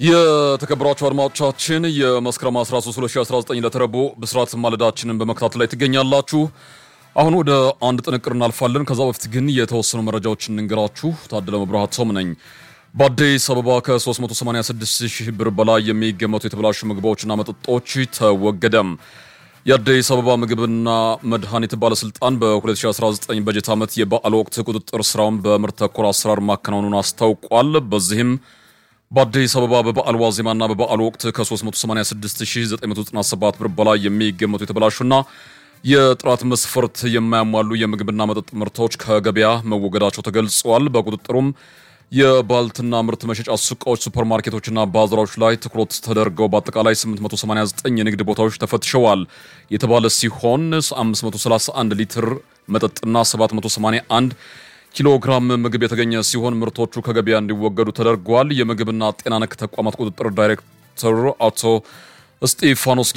የተከበራችሁ አድማጮቻችን የመስከረም 13 2019 ለተረቦ ብስራት ማለዳችንን በመከታተል ላይ ትገኛላችሁ። አሁን ወደ አንድ ጥንቅር እናልፋለን። ከዛ በፊት ግን የተወሰኑ መረጃዎችን እንንገራችሁ። ታደለ መብራሃት ሶም ነኝ። በአዲስ አበባ ከ386 ሺህ ብር በላይ የሚገመቱ የተበላሹ ምግቦችና መጠጦች ተወገደም። የአዲስ አበባ ምግብና መድኃኒት ባለስልጣን በ2019 በጀት ዓመት የበዓል ወቅት ቁጥጥር ስራውን በምርት ተኮር አሰራር ማከናወኑን አስታውቋል። በዚህም በአዲስ አበባ በበዓል ዋዜማና በበዓል ወቅት ከ386997 ብር በላይ የሚገመቱ የተበላሹና የጥራት መስፈርት የማያሟሉ የምግብና መጠጥ ምርቶች ከገበያ መወገዳቸው ተገልጿል። በቁጥጥሩም የባልትና ምርት መሸጫ ሱቆች፣ ሱፐርማርኬቶችና ባዛሮች ላይ ትኩረት ተደርገው በአጠቃላይ 889 የንግድ ቦታዎች ተፈትሸዋል የተባለ ሲሆን 531 ሊትር መጠጥና 781 ኪሎ ግራም ምግብ የተገኘ ሲሆን ምርቶቹ ከገበያ እንዲወገዱ ተደርጓል። የምግብና ጤና ነክ ተቋማት ቁጥጥር ዳይሬክተር አቶ እስጢፋኖስ